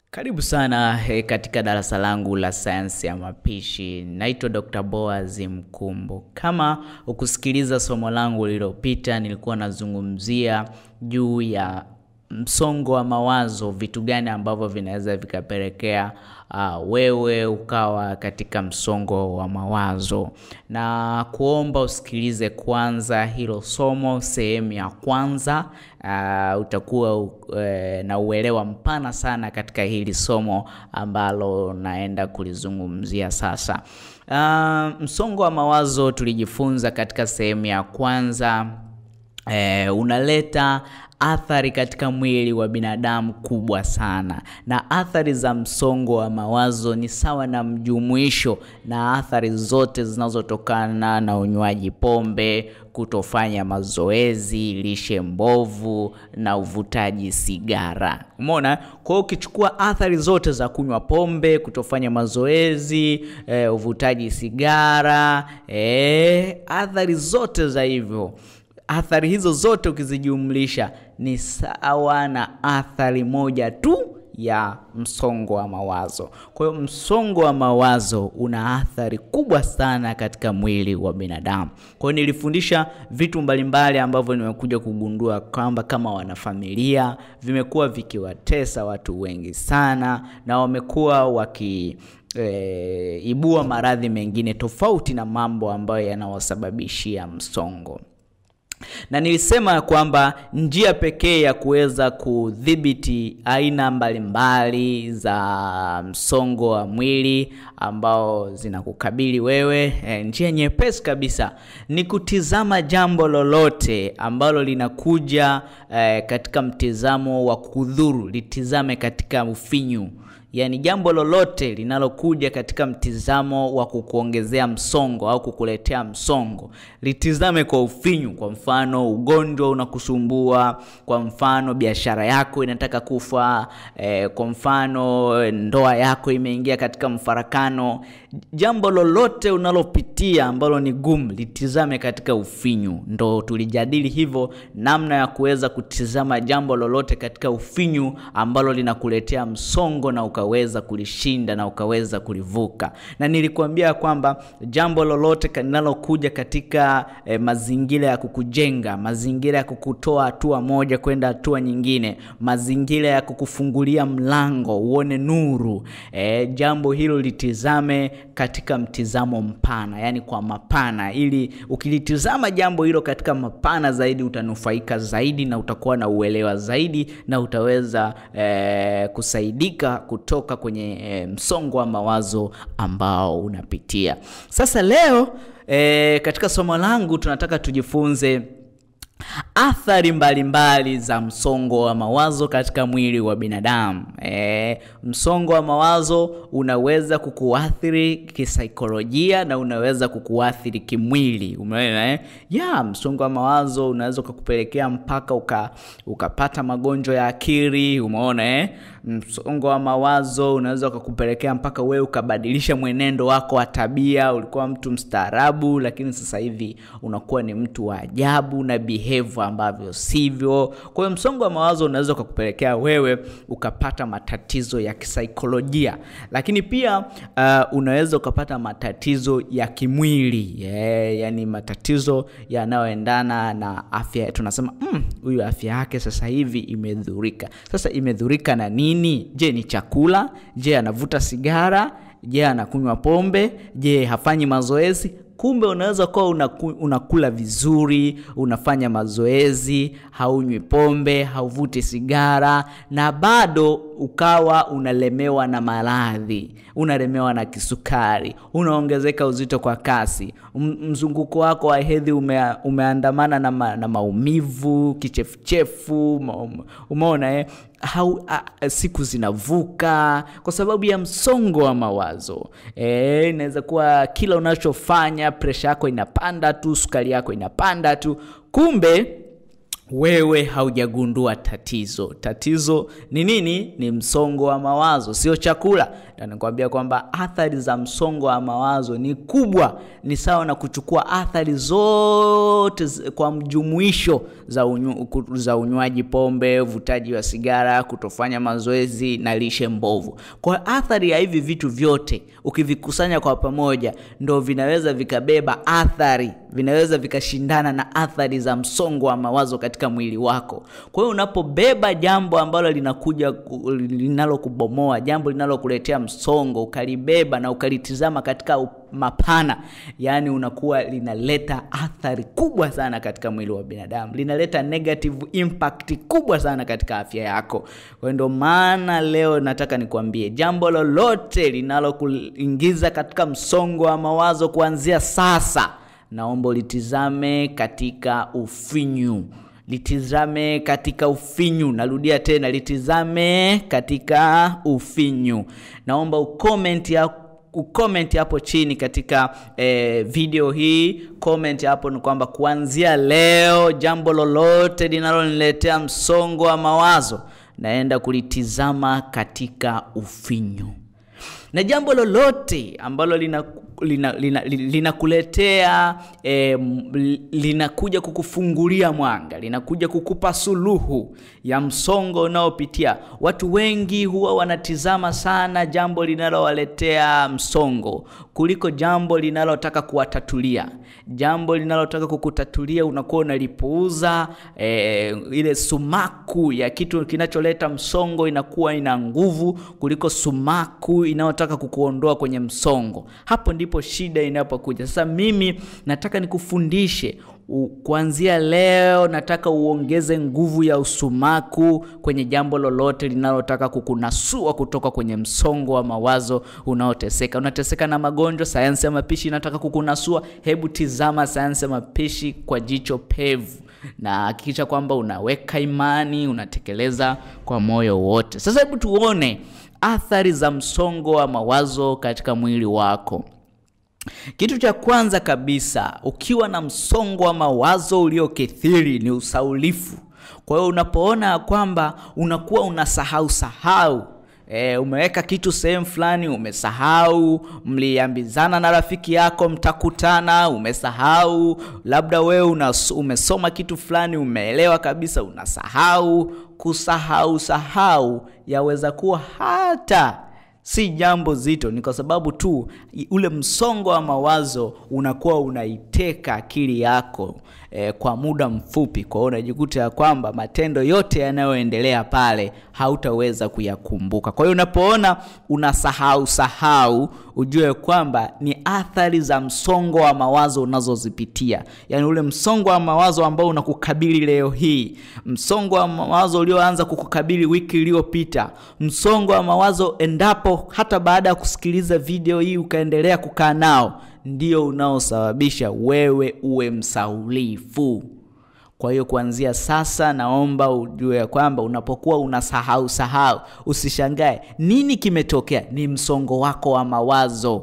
Karibu sana eh, katika darasa langu la sayansi ya mapishi. Naitwa Dr. Boaz Mkumbo. Kama ukusikiliza somo langu lililopita, nilikuwa nazungumzia juu ya msongo wa mawazo, vitu gani ambavyo vinaweza vikapelekea uh, wewe ukawa katika msongo wa mawazo, na kuomba usikilize kwanza hilo somo sehemu ya kwanza. Uh, utakuwa uh, na uelewa mpana sana katika hili somo ambalo naenda kulizungumzia sasa. Uh, msongo wa mawazo tulijifunza katika sehemu ya kwanza eh, unaleta athari katika mwili wa binadamu kubwa sana, na athari za msongo wa mawazo ni sawa na mjumuisho na athari zote zinazotokana na unywaji pombe, kutofanya mazoezi, lishe mbovu na uvutaji sigara. Umeona? Kwa hiyo ukichukua athari zote za kunywa pombe, kutofanya mazoezi, e, uvutaji sigara, e, athari zote za hivyo athari hizo zote ukizijumlisha ni sawa na athari moja tu ya msongo wa mawazo. Kwa hiyo msongo wa mawazo una athari kubwa sana katika mwili wa binadamu. Kwa hiyo nilifundisha vitu mbalimbali ambavyo nimekuja kugundua kwamba kama wanafamilia vimekuwa vikiwatesa watu wengi sana, na wamekuwa waki e, ibua maradhi mengine tofauti na mambo ambayo yanawasababishia msongo na nilisema kwamba njia pekee ya kuweza kudhibiti aina mbalimbali za msongo wa mwili ambao zinakukabili wewe, e, njia nyepesi kabisa ni kutizama jambo lolote ambalo linakuja e, katika mtizamo wa kudhuru, litizame katika ufinyu Yaani jambo lolote linalokuja katika mtizamo wa kukuongezea msongo au kukuletea msongo, litizame kwa ufinyu. Kwa mfano, ugonjwa unakusumbua, kwa mfano biashara yako inataka kufa, eh, kwa mfano ndoa yako imeingia katika mfarakano. Jambo lolote unalopitia ambalo ni gumu, litizame katika ufinyu. Ndo tulijadili hivyo, namna ya kuweza kutizama jambo lolote katika ufinyu ambalo linakuletea msongo na ukaweza kulishinda na ukaweza kulivuka. Na nilikuambia kwamba jambo lolote linalokuja katika eh, mazingira ya kukujenga, mazingira ya kukutoa hatua moja kwenda hatua nyingine, mazingira ya kukufungulia mlango uone nuru, eh, jambo hilo litizame katika mtizamo mpana, yani kwa mapana, ili ukilitizama jambo hilo katika mapana zaidi utanufaika zaidi na utakuwa na uelewa zaidi na utaweza eh, kusaidika kutoka kwenye e, msongo wa mawazo ambao unapitia. Sasa leo e, katika somo langu tunataka tujifunze athari mbalimbali za msongo wa mawazo katika mwili wa binadamu. E, msongo wa mawazo unaweza kukuathiri kisaikolojia na unaweza kukuathiri kimwili. Umeona eh? Ya, msongo wa mawazo unaweza ukakupelekea mpaka uka, ukapata magonjwa ya akili. Umeona eh? Msongo wa mawazo unaweza ukakupelekea mpaka wewe ukabadilisha mwenendo wako wa tabia. Ulikuwa mtu mstaarabu, lakini sasa hivi unakuwa ni mtu wa ajabu na behavior ambavyo sivyo. Kwa hiyo msongo wa mawazo unaweza ukakupelekea wewe ukapata matatizo ya kisaikolojia, lakini pia uh, unaweza ukapata matatizo ya kimwili yeah, yani matatizo yanayoendana na afya. Tunasema huyu mm, afya yake sasa hivi imedhurika. Sasa imedhurika na nini? Je, ni chakula? Je, anavuta sigara? Je, anakunywa pombe? Je, hafanyi mazoezi? Kumbe unaweza kuwa unaku, unakula vizuri, unafanya mazoezi, haunywi pombe, hauvuti sigara, na bado ukawa unalemewa na maradhi, unalemewa na kisukari, unaongezeka uzito kwa kasi, mzunguko wako wa hedhi ume, umeandamana na, ma, na maumivu, kichefuchefu, umeona eh? Hau, a, siku zinavuka kwa sababu ya msongo wa mawazo. E, inaweza kuwa kila unachofanya presha yako inapanda tu, sukari yako inapanda tu, kumbe wewe haujagundua tatizo. Tatizo ni nini? Ni msongo wa mawazo, sio chakula. na nikwambia kwamba athari za msongo wa mawazo ni kubwa, ni sawa na kuchukua athari zote kwa mjumuisho za, unyu, za unywaji pombe, uvutaji wa sigara, kutofanya mazoezi na lishe mbovu. Kwa athari ya hivi vitu vyote ukivikusanya kwa pamoja, ndo vinaweza vikabeba athari, vinaweza vikashindana na athari za msongo wa mawazo katika mwili wako. Kwa hiyo unapobeba jambo ambalo linakuja linalokubomoa, jambo linalokuletea msongo, ukalibeba na ukalitizama katika mapana, yaani unakuwa linaleta athari kubwa sana katika mwili wa binadamu, linaleta negative impact kubwa sana katika afya yako. Kwa ndio maana leo nataka nikwambie jambo lolote linalokuingiza katika msongo wa mawazo kuanzia sasa, naomba ulitizame katika ufinyu litizame katika ufinyu. Narudia tena, litizame katika ufinyu. Naomba ucomment ya ucomment hapo chini katika eh, video hii. Comment hapo ni kwamba kuanzia leo jambo lolote linaloniletea msongo wa mawazo naenda kulitizama katika ufinyu, na jambo lolote ambalo lina linakuletea lina, lina eh, linakuja kukufungulia mwanga, linakuja kukupa suluhu ya msongo unaopitia. Watu wengi huwa wanatizama sana jambo linalowaletea msongo kuliko jambo linalotaka kuwatatulia. Jambo linalotaka kukutatulia unakuwa unalipuuza. Eh, ile sumaku ya kitu kinacholeta msongo inakuwa ina nguvu kuliko sumaku inayotaka kukuondoa kwenye msongo. Hapo ndipo shida inapokuja. Sasa mimi nataka nikufundishe kuanzia leo, nataka uongeze nguvu ya usumaku kwenye jambo lolote linalotaka kukunasua kutoka kwenye msongo wa mawazo unaoteseka. Unateseka na magonjwa, sayansi ya mapishi inataka kukunasua. Hebu tizama sayansi ya mapishi kwa jicho pevu na hakikisha kwamba unaweka imani, unatekeleza kwa moyo wote. Sasa hebu tuone athari za msongo wa mawazo katika mwili wako. Kitu cha kwanza kabisa, ukiwa na msongo wa mawazo uliokithiri ni usaulifu. Kwa hiyo unapoona kwamba unakuwa unasahau sahau E, umeweka kitu sehemu fulani umesahau, mliambizana na rafiki yako mtakutana, umesahau. Labda wewe umesoma kitu fulani umeelewa kabisa, unasahau. Kusahau sahau yaweza kuwa hata si jambo zito, ni kwa sababu tu ule msongo wa mawazo unakuwa unaiteka akili yako e, kwa muda mfupi. Kwa hiyo unajikuta ya kwamba matendo yote yanayoendelea pale hautaweza kuyakumbuka. Kwa hiyo unapoona unasahau sahau, ujue kwamba ni athari za msongo wa mawazo unazozipitia, yaani ule msongo wa mawazo ambao unakukabili leo hii, msongo wa mawazo ulioanza kukukabili wiki iliyopita, msongo wa mawazo endapo hata baada ya kusikiliza video hii ukaendelea kukaa nao, ndio unaosababisha wewe uwe msaulifu. Kwa hiyo kuanzia sasa, naomba ujue ya kwamba unapokuwa unasahau sahau, usishangae nini kimetokea. Ni msongo wako wa mawazo,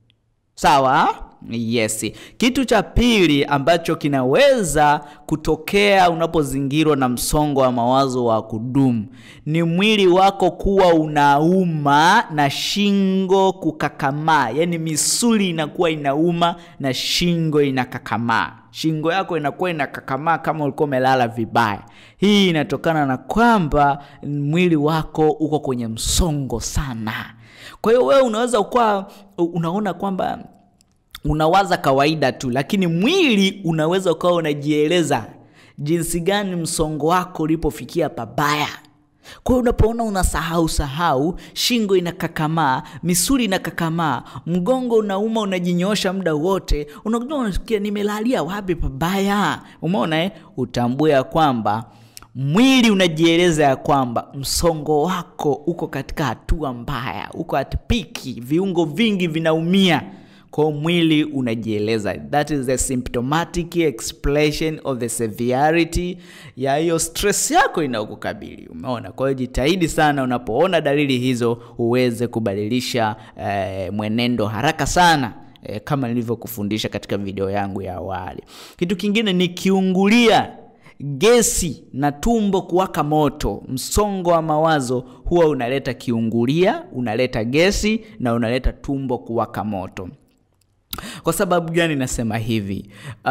sawa? Yes. Kitu cha pili ambacho kinaweza kutokea unapozingirwa na msongo wa mawazo wa kudumu ni mwili wako kuwa unauma na shingo kukakamaa, yaani misuli inakuwa inauma na shingo inakakamaa. Shingo yako inakuwa inakakamaa kama ulikuwa umelala vibaya. Hii inatokana na kwamba mwili wako uko kwenye msongo sana. Kwa hiyo wewe unaweza ukawa unaona kwamba unawaza kawaida tu, lakini mwili unaweza ukawa unajieleza jinsi gani msongo wako ulipofikia pabaya. Kwa hiyo unapoona unasahau sahau, shingo inakakamaa, misuli inakakamaa, mgongo unauma, unajinyosha muda wote, unakuja unasikia nimelalia wapi pabaya. Umeona eh? Utambue ya kwamba mwili unajieleza ya kwamba msongo wako uko katika hatua mbaya, uko at piki, viungo vingi vinaumia kwa mwili unajieleza. That is the symptomatic expression of the severity ya hiyo stress yako inayokukabili. Umeona? Kwa hiyo jitahidi sana unapoona dalili hizo uweze kubadilisha eh, mwenendo haraka sana eh, kama nilivyokufundisha katika video yangu ya awali. Kitu kingine ni kiungulia gesi na tumbo kuwaka moto. Msongo wa mawazo huwa unaleta kiungulia, unaleta gesi na unaleta tumbo kuwaka moto. Kwa sababu gani nasema hivi?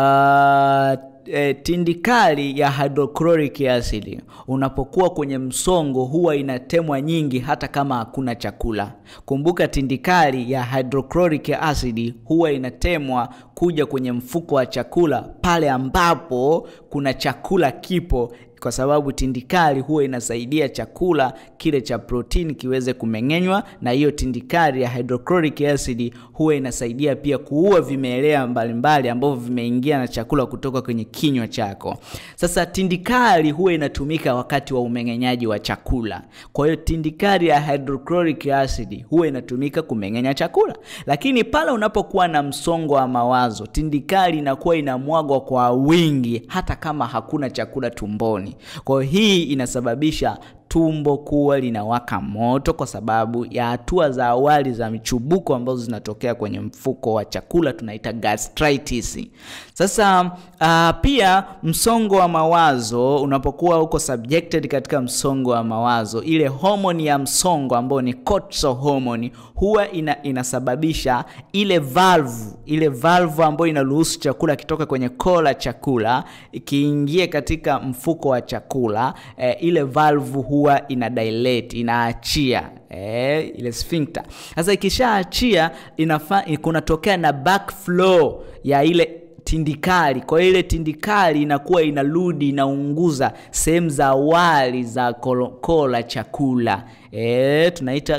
Uh, e, tindikali ya hydrochloric acid unapokuwa kwenye msongo huwa inatemwa nyingi hata kama hakuna chakula. Kumbuka tindikali ya hydrochloric acid huwa inatemwa kuja kwenye mfuko wa chakula pale ambapo kuna chakula kipo kwa sababu tindikali huwa inasaidia chakula kile cha protini kiweze kumeng'enywa, na hiyo tindikali ya hydrochloric acid huwa inasaidia pia kuua vimelea mbalimbali ambavyo vimeingia na chakula kutoka kwenye kinywa chako. Sasa tindikali huwa inatumika wakati wa umeng'enyaji wa chakula. Kwa hiyo tindikali ya hydrochloric acid huwa inatumika kumeng'enya chakula, lakini pale unapokuwa na msongo wa mawazo, tindikali inakuwa inamwagwa kwa wingi hata kama hakuna chakula tumboni. Kwa hiyo hii inasababisha tumbo kuwa linawaka moto kwa sababu ya hatua za awali za michubuko ambazo zinatokea kwenye mfuko wa chakula tunaita gastritis. Sasa uh, pia msongo wa mawazo unapokuwa uko subjected katika msongo wa mawazo, ile homoni ya msongo ambayo ni cortisol hormone huwa ina, inasababisha ile valve ile valve ambayo inaruhusu chakula kitoka kwenye koo la chakula ikiingie katika mfuko wa chakula eh, ile valve huwa ina dilate inaachia eh, ile sphincter. Sasa ikishaachia inafa kunatokea na backflow ya ile tindikali. Kwa hiyo ile tindikali inakuwa inarudi inaunguza sehemu za awali za koo la chakula e, tunaita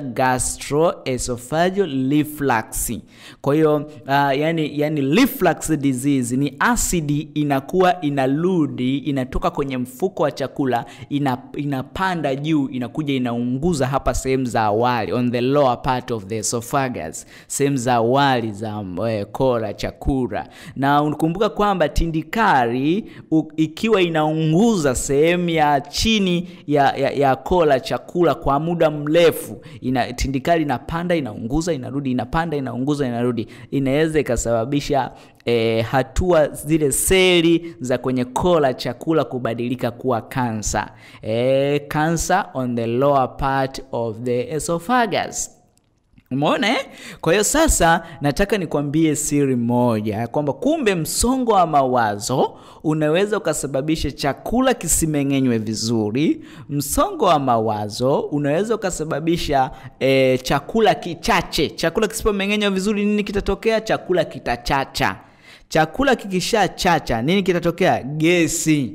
gastroesophageal reflux. Kwa hiyo uh, yani, yani reflux disease ni asidi inakuwa inarudi inatoka kwenye mfuko wa chakula ina, inapanda juu inakuja inaunguza hapa sehemu za awali on the lower part of the esophagus, sehemu za awali za eh, koo la chakula na kumbuka kwamba tindikali ikiwa inaunguza sehemu ya chini ya, ya, ya koo la chakula kwa muda mrefu, ina tindikali inapanda inaunguza inarudi inapanda inaunguza inarudi, inaweza ikasababisha E, hatua zile seli za kwenye koo la chakula kubadilika kuwa kansa. E, cancer on the lower part of the esophagus. Umeona eh? Kwa hiyo sasa nataka nikwambie siri moja kwamba kumbe msongo wa mawazo unaweza ukasababisha chakula kisimeng'enywe vizuri. Msongo wa mawazo unaweza ukasababisha eh, chakula kichache. Chakula kisipomeng'enywa vizuri, nini kitatokea? Chakula kitachacha. Chakula kikishachacha, nini kitatokea? Gesi.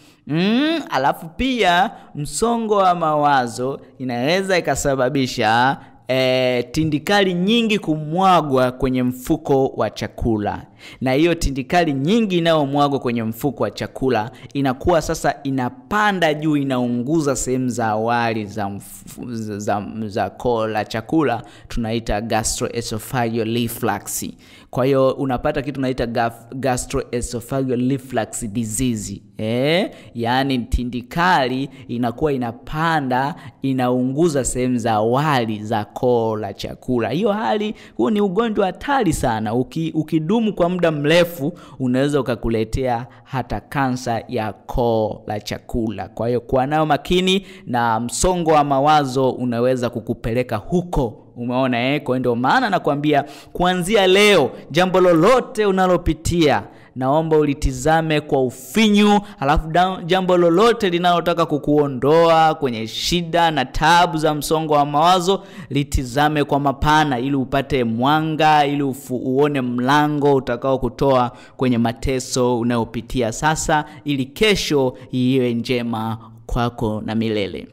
Mm, alafu pia msongo wa mawazo inaweza ikasababisha E, tindikali nyingi kumwagwa kwenye mfuko wa chakula, na hiyo tindikali nyingi inayomwagwa kwenye mfuko wa chakula inakuwa sasa inapanda juu, inaunguza sehemu za awali za, za, za, za koo la chakula, tunaita gastroesophageal reflux. Kwa hiyo unapata kitu tunaita gastroesophageal reflux disease. Eh, yaani tindikali inakuwa inapanda inaunguza sehemu za awali za koo la chakula. Hiyo hali, huo ni ugonjwa hatari sana. Uki, ukidumu kwa muda mrefu unaweza ukakuletea hata kansa ya koo la chakula. Kwa hiyo kuwa nayo makini, na msongo wa mawazo unaweza kukupeleka huko. Umeona eh? Kwa ndio maana nakwambia kuanzia leo, jambo lolote unalopitia naomba ulitizame kwa ufinyu, halafu jambo lolote linalotaka kukuondoa kwenye shida na tabu za msongo wa mawazo litizame kwa mapana, ili upate mwanga, ili ufu, uone mlango utakao kutoa kwenye mateso unayopitia sasa, ili kesho iwe njema kwako na milele.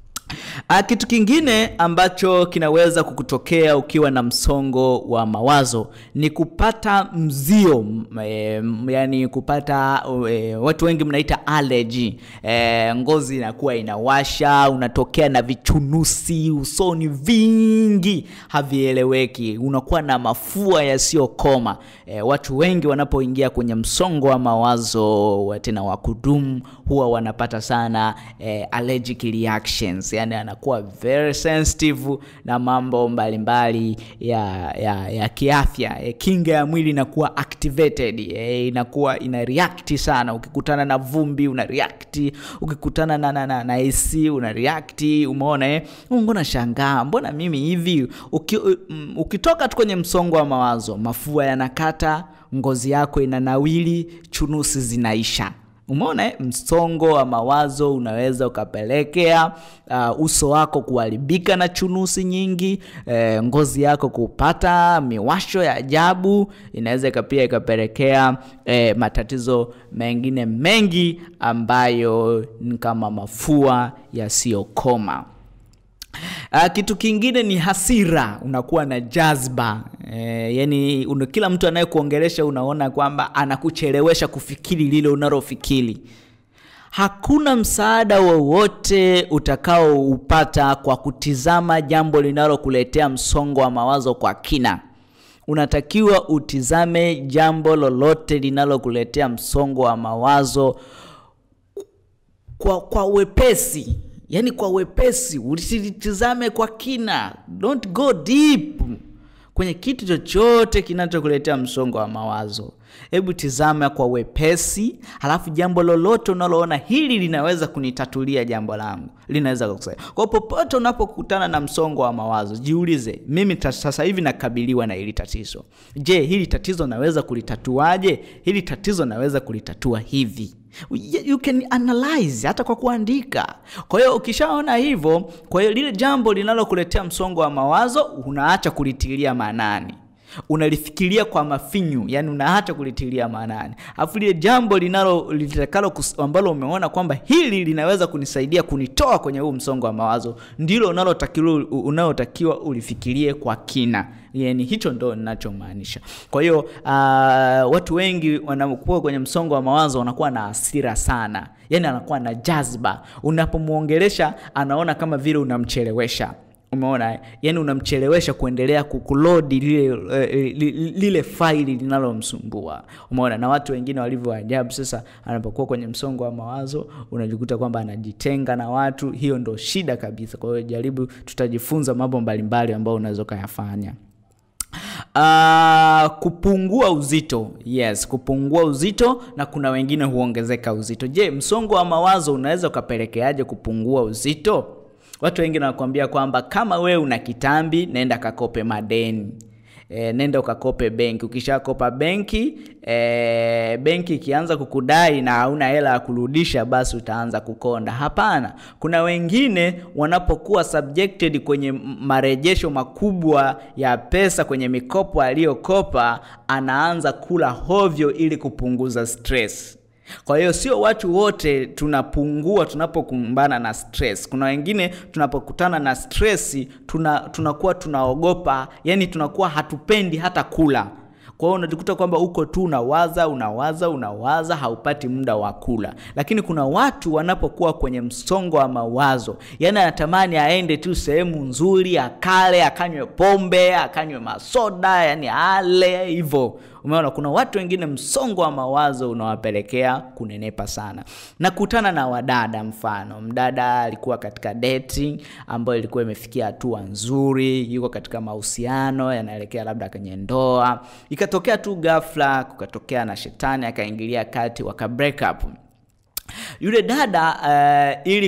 A, kitu kingine ambacho kinaweza kukutokea ukiwa na msongo wa mawazo ni kupata mzio e, yani kupata e, watu wengi mnaita allergy e, ngozi inakuwa inawasha, unatokea na vichunusi usoni vingi havieleweki, unakuwa na mafua yasiyokoma. E, watu wengi wanapoingia kwenye msongo wa mawazo tena wa kudumu huwa wanapata sana e, allergic reactions yani yani anakuwa very sensitive na mambo mbalimbali ya, ya, ya kiafya e, kinga ya mwili inakuwa activated e, inakuwa ina react sana ukikutana na vumbi una react ukikutana na, na, na, na AC una react umeona eh mbona shangaa mbona mimi hivi Uki, um, ukitoka tu kwenye msongo wa mawazo mafua yanakata ngozi yako inanawili chunusi zinaisha umeona eh? msongo wa mawazo unaweza ukapelekea uh, uso wako kuharibika na chunusi nyingi eh, ngozi yako kupata miwasho ya ajabu inaweza pia ikapelekea eh, matatizo mengine mengi ambayo ni kama mafua yasiyokoma Uh, kitu kingine ni hasira unakuwa na jazba e, yani una, kila mtu anayekuongelesha unaona kwamba anakuchelewesha kufikiri lile unalofikiri hakuna msaada wowote utakaoupata kwa kutizama jambo linalokuletea msongo wa mawazo kwa kina unatakiwa utizame jambo lolote linalokuletea msongo wa mawazo kwa, kwa wepesi yani kwa wepesi usilitizame kwa kina don't go deep kwenye kitu chochote kinachokuletea msongo wa mawazo hebu tizama kwa wepesi halafu jambo lolote unaloona hili linaweza kunitatulia jambo langu linaweza kukusaidia kwa popote unapokutana na msongo wa mawazo jiulize mimi sasa hivi nakabiliwa na hili tatizo je hili tatizo naweza kulitatuaje hili tatizo naweza kulitatua hivi you can analyze hata kwa kuandika kwa hiyo ukishaona hivyo kwa hiyo lile jambo linalokuletea msongo wa mawazo unaacha kulitilia maanani unalifikiria kwa mafinyu yani unaacha kulitilia maanani alafu lile jambo linalo litakalo ambalo umeona kwamba hili linaweza kunisaidia kunitoa kwenye huu msongo wa mawazo ndilo unalotakiwa unaotakiwa ulifikirie kwa kina yani hicho ndo ninachomaanisha kwa hiyo uh, watu wengi wanakuwa kwenye msongo wa mawazo wanakuwa na hasira sana yani anakuwa na jazba unapomwongelesha anaona kama vile unamchelewesha umeona yani unamchelewesha kuendelea kukulodi lile, uh, lile faili linalomsumbua umeona na watu wengine walivyo ajabu sasa anapokuwa kwenye msongo wa mawazo unajikuta kwamba anajitenga na watu hiyo ndo shida kabisa kwa hiyo jaribu tutajifunza mambo mbalimbali ambayo unaweza ukayafanya Uh, kupungua uzito yes kupungua uzito na kuna wengine huongezeka uzito je msongo wa mawazo unaweza ukapelekeaje kupungua uzito watu wengi wanakuambia kwamba kama wewe una kitambi nenda kakope madeni e, nenda ukakope benki ukishakopa benki e, benki ikianza kukudai na hauna hela ya kurudisha basi utaanza kukonda hapana kuna wengine wanapokuwa subjected kwenye marejesho makubwa ya pesa kwenye mikopo aliyokopa anaanza kula hovyo ili kupunguza stress kwa hiyo sio watu wote tunapungua tunapokumbana na stress kuna wengine tunapokutana na stress tuna tunakuwa tunaogopa yani tunakuwa hatupendi hata kula kwa hiyo unajikuta kwamba uko tu unawaza unawaza unawaza haupati muda wa kula lakini kuna watu wanapokuwa kwenye msongo wa mawazo yani anatamani aende tu sehemu nzuri akale akanywe pombe akanywe masoda yani ale hivyo umeona kuna watu wengine msongo wa mawazo unawapelekea kunenepa sana nakutana na wadada mfano mdada alikuwa katika dating ambayo ilikuwa imefikia hatua nzuri yuko katika mahusiano yanaelekea labda kwenye ndoa ikatokea tu ghafla kukatokea na shetani akaingilia kati waka break up yule dada uh, ili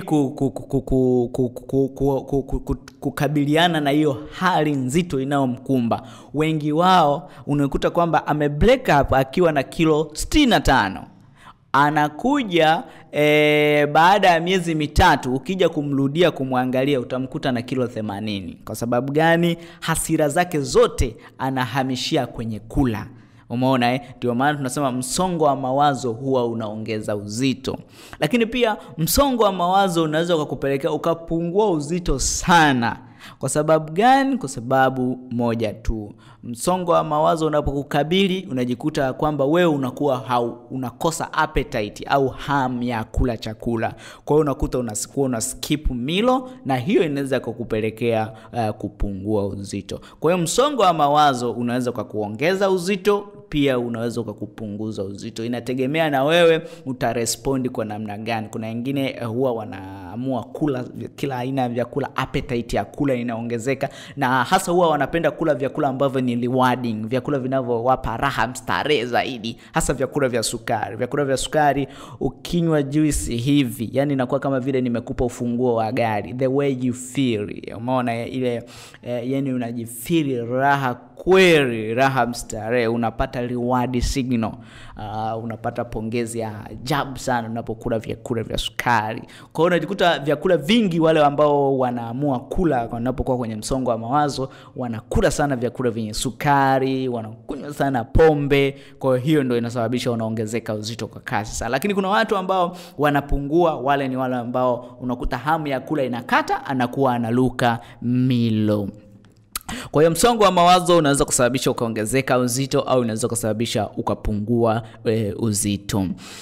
kukabiliana na hiyo hali nzito inayomkumba wengi wao unakuta kwamba ame break up akiwa na kilo 65 anakuja e, baada ya miezi mitatu ukija kumrudia kumwangalia utamkuta na kilo 80 kwa sababu gani hasira zake zote anahamishia kwenye kula umeona eh? ndio maana tunasema msongo wa mawazo huwa unaongeza uzito lakini pia msongo wa mawazo unaweza ukakupelekea ukapungua uzito sana Kwa sababu gani? Kwa sababu moja tu, msongo wa mawazo unapokukabili unajikuta kwamba wewe unakuwa hau, unakosa appetite au hamu ya kula chakula. Kwa hiyo unakuta unasikuwa una skip milo, na hiyo inaweza kukupelekea uh, kupungua uzito. Kwa hiyo msongo wa mawazo unaweza ukakuongeza uzito pia unaweza ukakupunguza uzito, inategemea na wewe utarespondi kwa namna gani. Kuna wengine uh, huwa wanaamua kula kila aina ya vyakula, appetite ya kula inaongezeka, na hasa huwa wanapenda kula vyakula ambavyo ni rewarding, vyakula vinavyowapa raha, mstarehe zaidi, hasa vyakula vya sukari. Vyakula vya sukari, ukinywa juice hivi, yani inakuwa kama vile nimekupa ufunguo wa gari, the way you feel, umeona ile eh, yani unajifeel raha kweli, raha mstarehe, unapata reward signal. Uh, unapata pongezi ya ajabu sana unapokula vyakula vya sukari. Kwa hiyo unajikuta vyakula vingi, wale ambao wanaamua kula wanapokuwa kwenye msongo wa mawazo, wanakula sana vyakula vyenye sukari, wanakunywa sana pombe. Kwa hiyo ndio inasababisha unaongezeka uzito kwa kasi sana, lakini kuna watu ambao wanapungua. Wale ni wale ambao unakuta hamu ya kula inakata, anakuwa analuka milo. Kwa hiyo msongo wa mawazo unaweza kusababisha ukaongezeka uzito au unaweza kusababisha ukapungua e, uzito.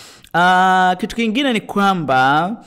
Uh, kitu kingine ni kwamba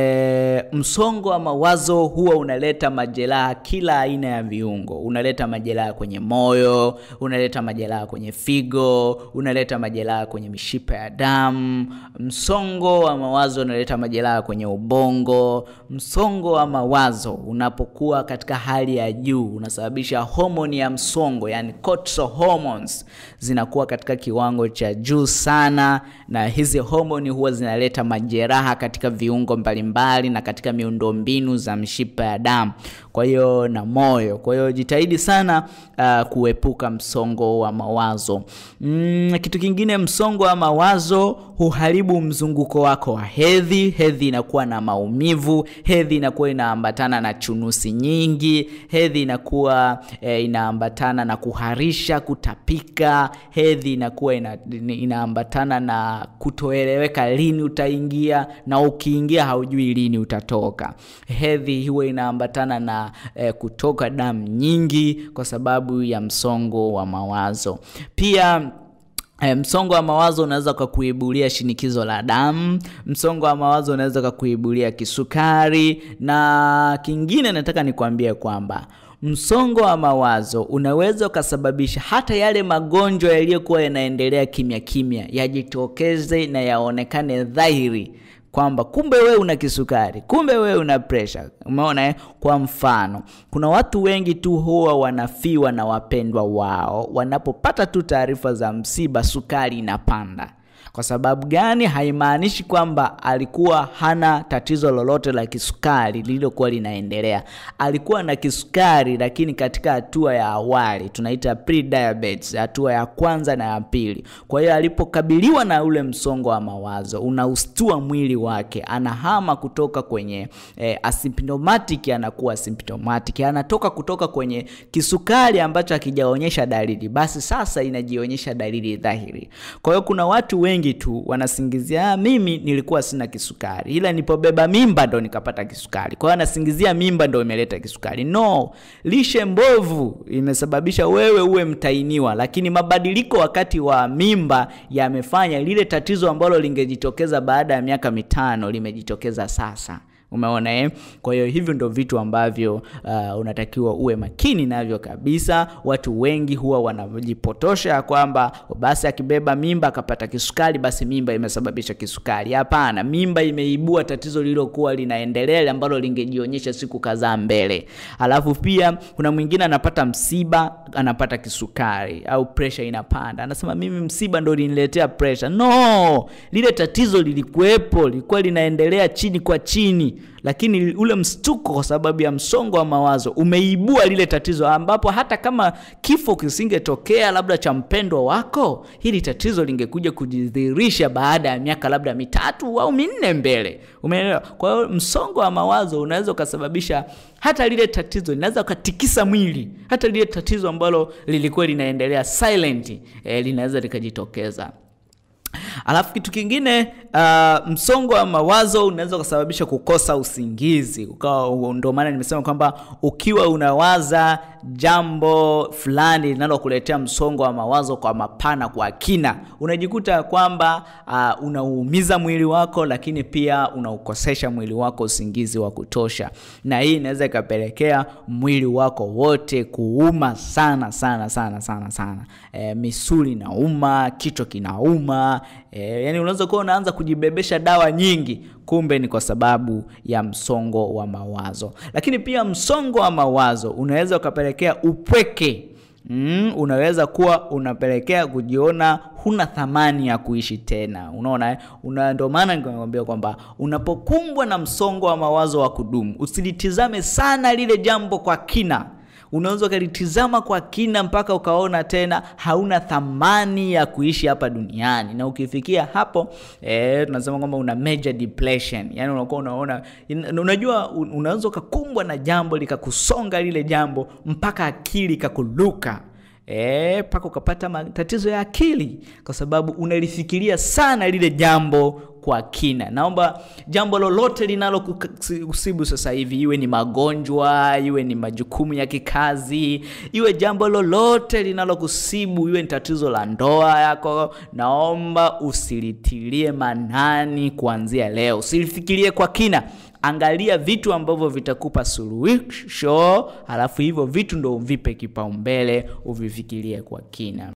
e, msongo wa mawazo huwa unaleta majeraha kila aina ya viungo. Unaleta majeraha kwenye moyo, unaleta majeraha kwenye figo, unaleta majeraha kwenye mishipa ya damu. Msongo wa mawazo unaleta majeraha kwenye ubongo. Msongo wa mawazo unapokuwa katika hali ya juu unasababisha homoni ya msongo, yani cortisol hormones zinakuwa katika kiwango cha juu sana, na hizi homoni huwa zinaleta majeraha katika viungo mbalimbali na katika miundombinu za mishipa ya damu, kwa hiyo na moyo. Kwa hiyo jitahidi sana uh, kuepuka msongo wa mawazo. Mm, kitu kingine, msongo wa mawazo huharibu mzunguko wako wa hedhi. Hedhi inakuwa na maumivu, hedhi inakuwa inaambatana na chunusi nyingi, hedhi inakuwa eh, inaambatana na kuharisha, kutapika, hedhi inakuwa ina, inaambatana na kutoeleweka lini utaingia na ukiingia haujui lini utatoka. Hedhi huwa inaambatana na eh, kutoka damu nyingi kwa sababu ya msongo wa mawazo. Pia E, msongo wa mawazo unaweza ukakuibulia shinikizo la damu. Msongo wa mawazo unaweza ukakuibulia kisukari, na kingine nataka nikwambie kwamba msongo wa mawazo unaweza ukasababisha hata yale magonjwa yaliyokuwa yanaendelea kimya kimya yajitokeze na yaonekane dhahiri kwamba kumbe wewe una kisukari, kumbe wewe una pressure. Umeona eh? Kwa mfano, kuna watu wengi tu huwa wanafiwa na wapendwa wao wanapopata tu taarifa za msiba, sukari inapanda. Kwa sababu gani? Haimaanishi kwamba alikuwa hana tatizo lolote la kisukari lililokuwa linaendelea. Alikuwa na kisukari, lakini katika hatua ya awali tunaita pre-diabetes, hatua ya kwanza na ya pili. Kwa hiyo alipokabiliwa na ule msongo wa mawazo unaustua mwili wake, anahama kutoka kwenye eh, asymptomatic anakuwa symptomatic, anatoka kutoka kwenye kisukari ambacho hakijaonyesha dalili, basi sasa inajionyesha dalili dhahiri. Kwa hiyo kuna watu wengi tu wanasingizia ah, mimi nilikuwa sina kisukari, ila nilipobeba mimba ndo nikapata kisukari. Kwa hiyo anasingizia mimba ndo imeleta kisukari. No, lishe mbovu imesababisha wewe uwe mtainiwa, lakini mabadiliko wakati wa mimba yamefanya lile tatizo ambalo lingejitokeza baada ya miaka mitano limejitokeza sasa. Umeona eh? Kwa hiyo hivyo ndo vitu ambavyo uh, unatakiwa uwe makini navyo kabisa. Watu wengi huwa wanajipotosha ya kwamba basi akibeba mimba akapata kisukari, basi mimba imesababisha kisukari. Hapana, mimba imeibua tatizo lililokuwa linaendelea ambalo lingejionyesha siku kadhaa mbele. Alafu pia kuna mwingine anapata msiba, anapata kisukari au pressure inapanda, anasema mimi msiba ndo liniletea pressure. No, lile tatizo lilikuwepo, lilikuwa linaendelea chini kwa chini lakini ule mstuko kwa sababu ya msongo wa mawazo umeibua lile tatizo, ambapo hata kama kifo kisingetokea labda cha mpendwa wako, hili tatizo lingekuja kujidhihirisha baada ya miaka labda mitatu au minne mbele. Umeelewa? Kwa hiyo msongo wa mawazo unaweza ukasababisha hata lile tatizo linaweza ukatikisa mwili, hata lile tatizo ambalo lilikuwa linaendelea silent, eh, linaweza likajitokeza. Alafu kitu kingine uh, msongo wa mawazo unaweza kusababisha kukosa usingizi. Ukawa ndio maana nimesema kwamba ukiwa unawaza jambo fulani linalokuletea msongo wa mawazo kwa mapana, kwa kina, unajikuta kwamba uh, unauumiza mwili wako, lakini pia unaukosesha mwili wako usingizi wa kutosha, na hii inaweza ikapelekea mwili wako wote kuuma sana sana sana sana sana. E, misuli inauma, kichwa kinauma. E, yani unaweza kuwa unaanza kujibebesha dawa nyingi, kumbe ni kwa sababu ya msongo wa mawazo. Lakini pia msongo wa mawazo unaweza ukapelekea upweke. Mm, unaweza kuwa unapelekea kujiona huna thamani ya kuishi tena. Unaona, una ndio maana nikwambia kwamba unapokumbwa na msongo wa mawazo wa kudumu, usilitizame sana lile jambo kwa kina unaweza ukalitizama kwa kina mpaka ukaona tena hauna thamani ya kuishi hapa duniani, na ukifikia hapo eh, tunasema kwamba una major depression, yani unakuwa unaona, unajua, unaweza ukakumbwa na jambo likakusonga lile jambo mpaka akili ikakuluka mpaka e, ukapata matatizo ya akili kwa sababu unalifikiria sana lile jambo kwa kina. Naomba jambo lolote linalokusibu sasa hivi, iwe ni magonjwa, iwe ni majukumu ya kikazi, iwe jambo lolote linalokusibu, iwe ni tatizo la ndoa yako, naomba usilitilie manani kuanzia leo, usilifikirie kwa kina. Angalia vitu ambavyo vitakupa suluhisho, halafu hivyo vitu ndo uvipe kipaumbele, uvifikirie kwa kina.